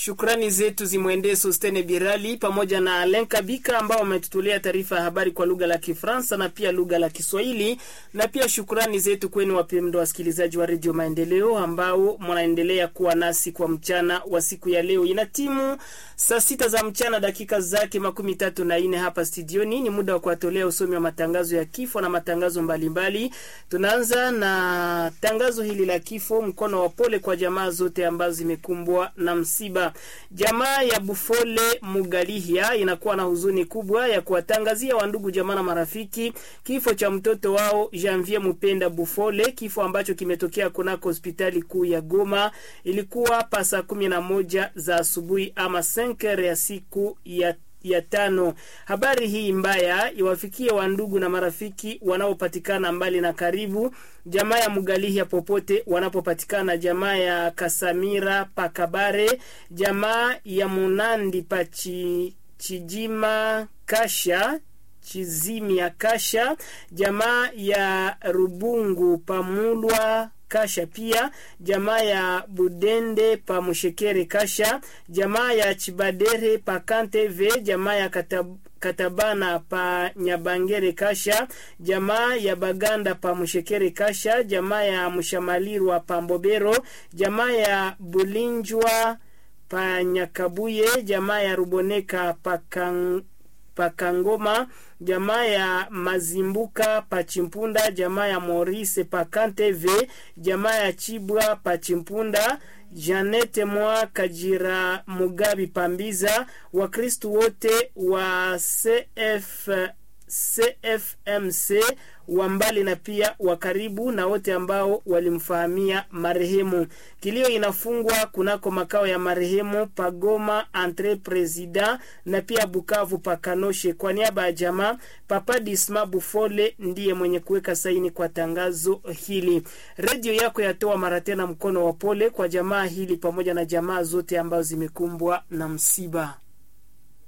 Shukrani zetu zimwendee Sostene Birali pamoja na Alen Kabika ambao wametutolea taarifa ya habari kwa lugha la Kifaransa na pia lugha la Kiswahili, na pia shukrani zetu kwenu wapendwa wasikilizaji wa Redio Maendeleo ambao mnaendelea kuwa nasi kwa mchana wa siku ya leo. Ina timu saa sita za mchana dakika zake makumi tatu na nne hapa studioni. Ni muda wa kuwatolea usomi wa matangazo ya kifo na matangazo mbalimbali. Tunaanza na tangazo hili la kifo, mkono wa pole kwa jamaa zote ambazo zimekumbwa na msiba. Jamaa ya Bufole Mugalihia inakuwa na huzuni kubwa ya kuwatangazia wandugu jamaa na marafiki kifo cha mtoto wao Janvier Mupenda Bufole, kifo ambacho kimetokea kunako hospitali kuu ya Goma. Ilikuwa pa saa kumi na moja za asubuhi ama senkere ya siku ya ya tano. Habari hii mbaya iwafikie wandugu na marafiki wanaopatikana mbali na karibu, jamaa ya Mugalihia popote wanapopatikana, jamaa ya Kasamira Pakabare, jamaa ya Munandi Pachi Chijima Kasha Chizimia Kasha, jamaa ya Rubungu Pamulwa Kasha pia jamaa ya Budende pa Mushekere Kasha, jamaa ya Chibadere pa Kanteve, jamaa ya Katab Katabana pa Nyabangere Kasha, jamaa ya Baganda pa Mushekere Kasha, jamaa ya Mushamalirwa pa Mbobero, jamaa ya Bulinjwa pa Nyakabuye, jamaa ya Ruboneka pa Kang Pakangoma, jamaa ya Mazimbuka Pachimpunda, jamaa ya Morise Pakanteve, jamaa ya Chibwa Pachimpunda, Janete Mwa Kajira Mugabi Pambiza, Wakristu wote wa CF CFMC wa mbali na pia wa karibu na wote ambao walimfahamia marehemu. Kilio inafungwa kunako makao ya marehemu Pagoma entre President na pia Bukavu Pakanoshe. Kwa niaba ya jamaa, Papa Disma Bufole ndiye mwenye kuweka saini kwa tangazo hili. Redio yako yatoa mara tena mkono wa pole kwa jamaa hili pamoja na jamaa zote ambazo zimekumbwa na msiba.